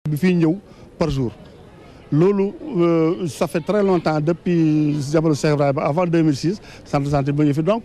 bi fiy ñëw par jour loolu ça fait très longtemps depuis jamono Cheikh Ibrahima avant 2006 centre de santé ba ñu fi donc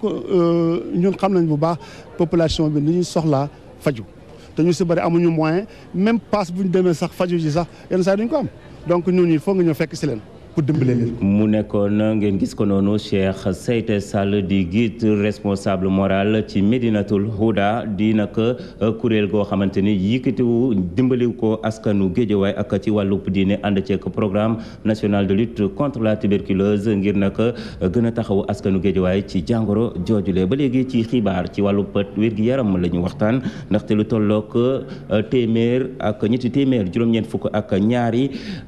ñun xam nañ bu baax population bi ni ñuy soxlaa faju te ñu si bëri amuñu moyen même passe bu ñu demee sax faju ji sax yenn saa duñ ko am donc ñun il faut nga ñëw fekk si leen pour dimbale leen. mu nekkoon ngeen gis ko noonu Cheikh Seyte Sall di guide responsable moral ci Médinatul Huda di nag kuréel goo xamante ni yëkkatiwu dimbali ko askanu Géejawaay ak ci wàllub diine ànd ceeg programme national de lutte contre la tuberculose ngir nag gën a taxawu askanu Géejawaay ci jàngoro joojule ba léegi ci xibaar ci wàllub wér-gi-yaram la ñu waxtaan ndaxte lu tollook téeméer ak ñetti téeméer juróom-ñeent fukk ak ñaari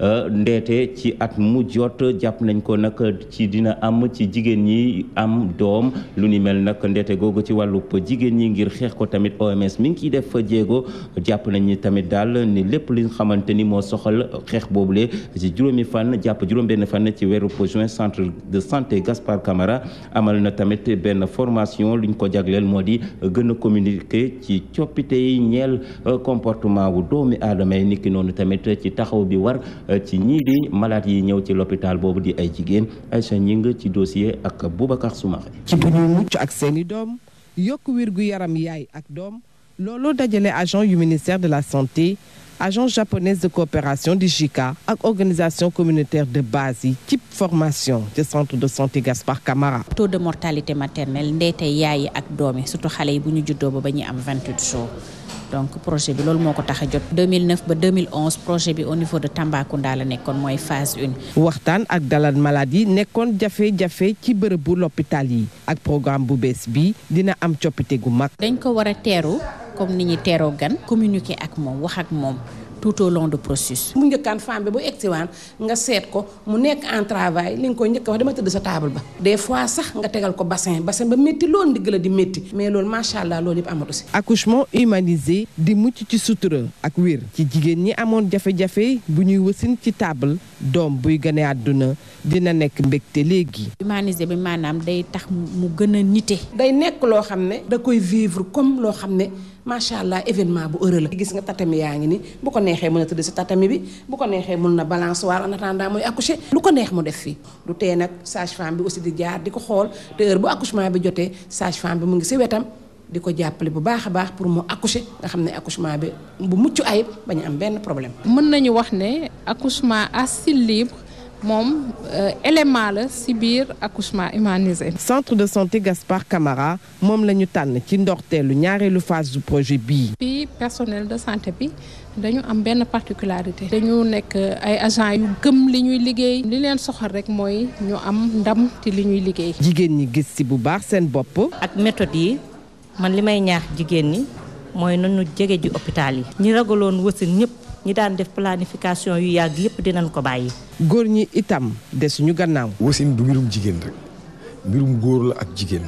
ndeete ci at mujj jot jàpp nañ ko nag ci dina am ci jigéen ñi am doom lu ni mel nag ndeete googu ci wàllu jigéen ñi ngir xeex ko tamit OMS mi ngi ciy def jéego jàpp nañ ni tamit daal ni lépp li nga xamante ni moo soxal xeex boobule ci juróomi fan jàpp juróom-benn fan ci weeru juin centre de santé Gaspard Camara amal na tamit benn formation luñ ko jagleel moo di gën a communiquer ci coppite yi ñeel comportement wu doomi aadama yi niki noonu tamit ci taxaw bi war ci ñii di malade yi ñëw ci hôpital boobu di ay jigéen Aïcha Ñing ci dossier ak Boubacar Soumaré ci bu ñuy mucc ak seeni doom yokk wér gu yaram yaay ak doom loolu dajale agent yu ministère de la santé agence japonaise de coopération di JICA ak organisation communautaire de base yi ci formation ci centre de santé Gaspard Camara. taux de mortalité maternelle ndeete yaay yi ak doom yi surtout xale yi bu ñu juddoo ba ba ñuy am 28 jours. donc projet bi loolu moo ko tax a jot 2009 ba 2011 projet bi au niveau de Tambacounda la nekkoon mooy phase une. waxtaan ak dalal malade yi nekkoon jafe-jafe ci bërëbu l'hôpital yi ak programme bu bees bi dina am coppite gu mag. dañ ko war a teeru comme ni ñuy teeroo gan communiquer ak moom wax ak moom. tout au long du processus. mu njëkkaan femme bi bu egsiwaan nga seet ko mu nekk en travail li nga koy njëkk wax dama tëdd sa table ba. des fois sax nga tegal ko bassin bassin ba métti loolu ndigg la di métti. mais loolu macha allah loolu yëpp amatu si. accouchement humanisé di mucc ci sutura ak wér ci jigéen ñi amoon jafe-jafe bu ñuy wasin ci table doom buy gane àdduna dina nekk mbégte léegi. humanisé bi maanaam day tax mu gën a nite. day nekk loo xam ne da koy vivre comme loo xam ne. macha allah événement bu heureux la. gis nga tatami yaa ngi ni bu ko neexee mën a tëdd si tatami bi bu ko neexee mën na balançoire en attendant muy accoucher lu ko neex mu def fii du tee nag sage femme bi aussi di jaar di ko xool te heure bu accouchement bi jotee sage femme bi mu ngi si wetam di ko jàppale bu baax a baax pour mu accoucher nga xam ne accouchement bi bu mucc ayib bañu am benn problème. mën nañu wax ne accouchement à style libre. moom élément la ci biir accouchement humanisé. centre de santé Gaspard Camara moom la ñu tànn ci ndorteelu ñaareelu phase du projet bii. fii personnel de santé bi dañu am benn particularité. dañu nekk ay agents yu gëm li ñuy liggéey. li leen soxal rek mooy ñu am ndam ci li ñuy liggéey. jigéen ñi gis ci bu baax seen bopp. ak méthode yi man li may ñaax jigéen ñi mooy nañu jege ji hôpital yi. ñi ragaloon wësin ñëpp. ñi daan def planification yu yàgg yépp dinañ ko bàyyi. góor ñi itam desuñu gannaaw. wasin du mbirum jigéen rek mbirum góor la ak jigéen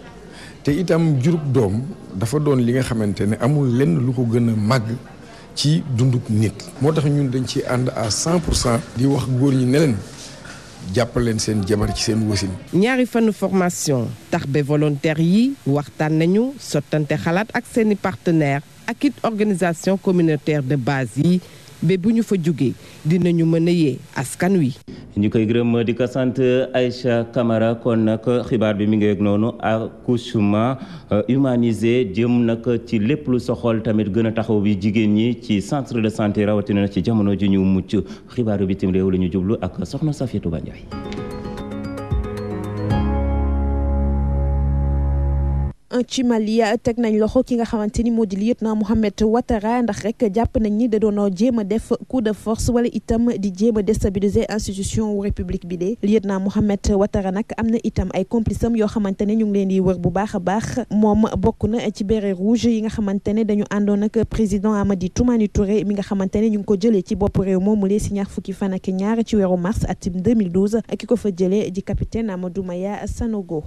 te itam jurub doom dafa doon li nga xamante ne amul lenn lu ko gën a màgg ci dunduk nit. moo tax ñun dañ ci ànd à 100 pour cent. di wax góor ñi ne leen jàppaleen seen jabar ci seen wasin. ñaari fanu formation tax ba volontaire yi waxtaan nañu sottante xalaat ak seeni partenaires. ak it organisation communautaire de base yi ba bu ñu fa jógee dinañu mën a yee askan wi. ñu koy gërëm di ko sant Aïcha Camara kon nag xibaar bi mi ngi yegg noonu accouchement humanisé jëm nag ci lépp lu soxol tamit gën a taxaw bi jigéen ñi ci centre de santé rawatina ci jamono ji ñu mucc xibaaru bitim réew la ñu jublu ak soxna Safiatou Ba Ndiaye ci Mali teg nañ loxo ki nga xamante ni moo di lieutenant Mohamed Ouattara ndax rek jàpp nañ ni da doon jéem a def coup de force wala itam di jéem a déstabiliser institution wu république bi de lieutenant Mohamed Ouattara nag am na itam ay complice am yoo xamante ne ñu ngi leen di wër bu baax a baax moom bokk na ci béret rouge yi nga xamante ne dañu àndoon ak président Amadi Toumani Touré mi nga xamante ne ñu ngi ko jëlee ci bopp réew moomu lee si ñaar fukki fan ak ñaar ci weeru mars atum 2012 ki ko fa jëlee di capitaine Amadou Maya Sanogo.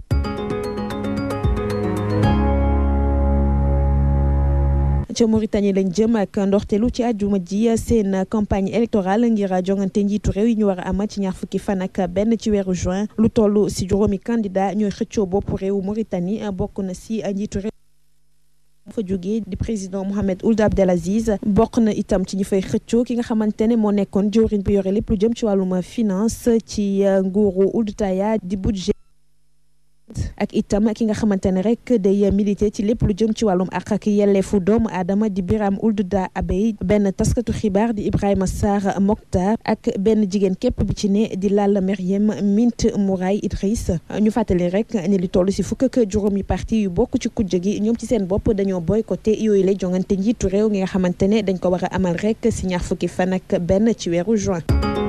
ca Mauritanie lañ jëm ak ndorteelu ci àjjuma ji seen campagne électorale ngir jongante njiitu réew yi ñu war a am ci ñaar fukki fan ak benn ci weeru juin lu toll si juróomi candidat ñooy xëccoo bopp réew Mauritanie bokk na si njiitu réew fa jógee di président Mohamed Ould Abdelaziz bokk na itam ci ñi fay xëccoo ki nga xamante ne moo nekkoon jëwriñ bi yore lépp lu jëm ci wàllum finance ci nguuru Ould Taya di budget ak itam ki nga xamante ne rek day milité ci lépp lu jëm ci wàllum àq ak yelleefu doomu aadama di Biram Ould Da Abey benn taskatu xibaar di Ibrahima Sarr Mokhtar ak benn jigéen képp bi ci ne di Lalla Meriem Mint Mouraye Idriss ñu fàttali rek ne li toll si fukk ak juróomi parti yu bokk ci kujje gi ñoom ci seen bopp dañoo boycotté yooyu la jongante njiitu réew ngi nga xamante ne dañ ko war a amal rek si ñaar fukki fan ak benn ci weeru juin.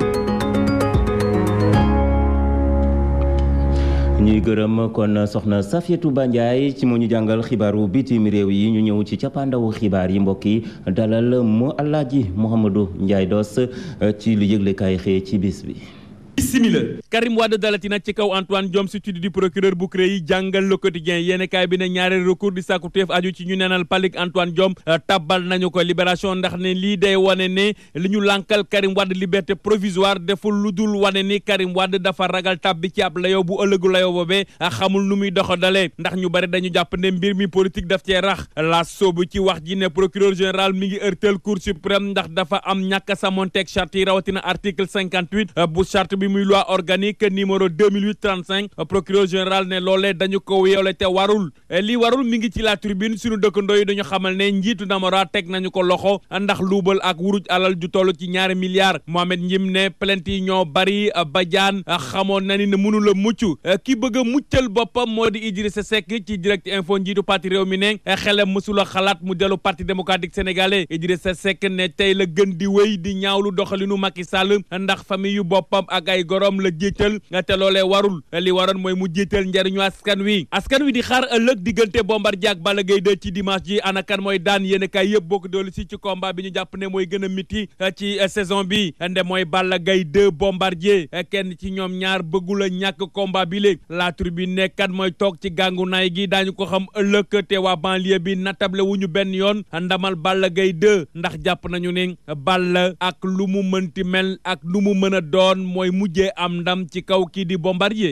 ñuy gërëm kon soxna Safiatou Ba Ndiaye ci moo ñu jàngal xibaaru bitim réew yi ñu ñëw ci cappaandawu xibaar yi mbokk yi dalal mu Alaaji Mouhamadou Ndiaye Doss ci lu yëglekaay xëy ci bis bi. simila Karim Wade dalati nag ci kaw Antoine Diome substitut du procureur bu CREI yi jàngal le quotidien yéeni kaay bi ne ñaareel recours di sàkku teef aju ci ñu neenal palik Antoine Diome tabbal nañu ko libération ndax ne lii day wane ne li ñu lànkal Karim Wade liberté provisoire deful lu dul wane ni Karim Wade dafa ragal tabbi ci ab layoo bu ëllëgu layoo boobee xamul nu muy doxadalee ndax ñu bari dañu jàpp ne mbir mi politique daf cee rax la soobu ci wax ji ne procureur général mi ngi ërtal cour suprême ndax dafa am ñàkk samonteeg charte yi rawatina article 58 bu charte bi muy loi organique numéro 2008 35 procureur général ne loolee dañu ko yeewle te warul lii warul mi ngi ci la tribune suñu dëkkandoo yi dañu xamal ne njiitu Namora teg nañu ko loxo ndax luubal ak wuruj alal ju toll ci ñaari milliards Mohamed Njim ne plainte yi ñoo bari Badiane xamoon na ni ne mënu la mucc ki bëgg a muccal boppam moo di Idrissa Seck ci direct info njiitu parti réew mi ne xelam mësula xalaat mu dellu parti démocratique sénégalais Idrissa Seck ne tey la gën di wéy di ñaawlu doxalinu Macky Sall ndax famille yu boppam ak ay gorom la jiital te loolee warul li waroon mooy mu jiital njariñu askan wi askan wi di xaar ëllëg diggante Bombardier ak Balla Gaye 2 ci dimanche ji ana kan mooy daan yéen kay yëpp bokk doolu si ci combat bi ñu jàpp ne mooy gën a miti ci saison bi nde mooy Balla Gaye 2 Bombardier kenn ci ñoom ñaar bëggul a ñàkk combat bi léegi la tribune ne kan mooy toog ci gàngu naay gi daañu ko xam ëllëg te waa banlieue bi natable wu ñu benn yoon ndamal Balla Gaye 2 ndax jàpp nañu ne Balla ak lu mu mënti mel ak lu mu mën a doon mooy mujjee am ndam ci kaw kii di Bombardier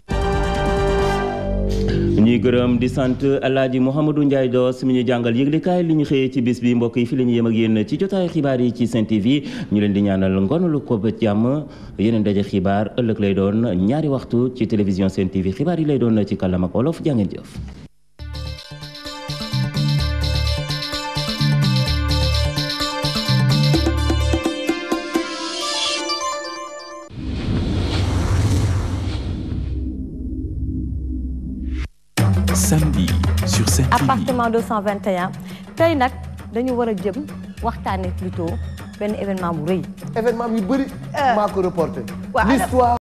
ñuy gërëm di sant alaaji Mouhamadou Ndiaye Doss mi ñu jàngal yëglekaay li ñu xëyee ci bis bi mbokk yi fi la ñu yem ak yéen ci jotaayu xibaar yi ci Sen TV ñu leen di ñaanal ngonalu ko ba jàmm yeneen daje xibaar ëllëg lay doon ñaari waxtu ci télévision Sen TV xibaar yi lay doon ci kàllaam ak wolof jàngeen jëf samedi sur Sen TV. appartement 221 tey nag dañu war a jëm waxtaanee plutôt benn événement bu rëy. événement yu bëri. maa ko reporté. waaw l'histoire